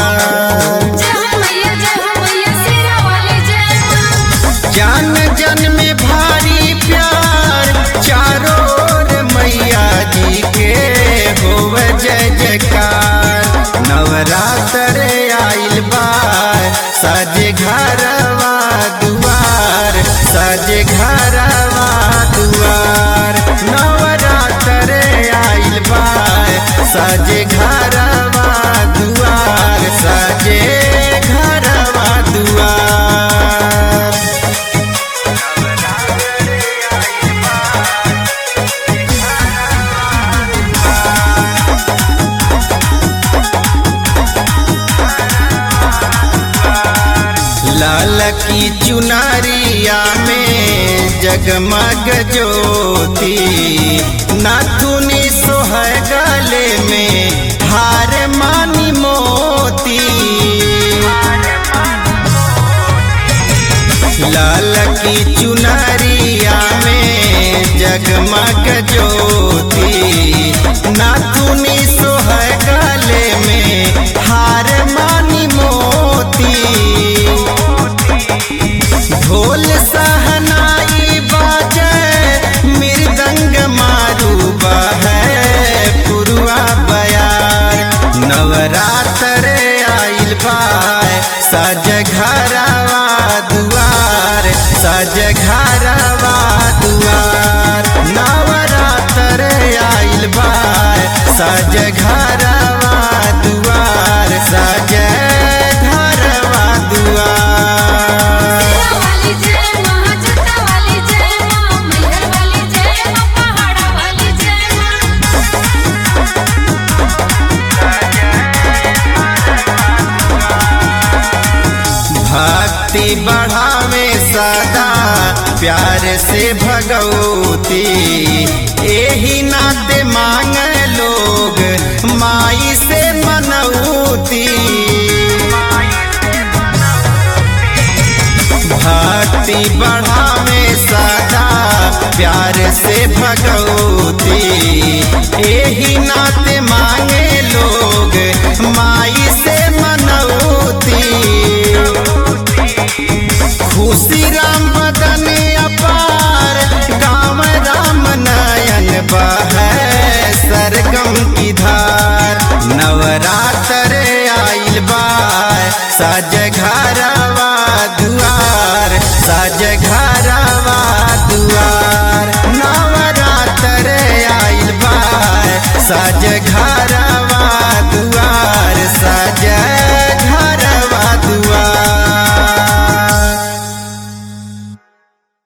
जय हो मैया जय हो मैया शेरा वाली जय माँ जान जन में भारी प्यार चारों ओर मैया जी के होव जय जयकार नवरात्र आइल बार सजे घरवा दुआर सजे घरवा दुआर नवरात्र आइल बार सजे घरवा दुआर सजे घरवा दुआर लाल की चुनरिया में जगमग ज्योति नाथुनी सोहर गले में हार मानी मोती लाल की चुनरिया में जगमग ज्योति नाथुनी सोहर गले में हार मानी मोती ढोल सहनाई बाजे मृदंग मारू बहे पुरुआ बयार नवरात्र आइल बाय सज घरवा दुआर सज घरवा दुआर नवरात्र आइल बाय सज घरवा दुआर सज घरवा दुआर शेरा वाली जय माँ जटा वाली जय माँ मैहर वाली जय माँ पहाड़ा वाली जय माँ भक्ति बढ़ावे सदा प्यार से भगवती एही नाते मांग लोग माई से मनौती भक्ति बढ़ावे सदा प्यार से भगवती एही नाते मांगे लोग माई से मनौती खुशी राम बदन अपार गाँव राम नयन बहे सरगम की धार नवरात्र आइल बार सज घरवा दुआर सज घरवा दुआर नवरात्र आइल बार सज घरवा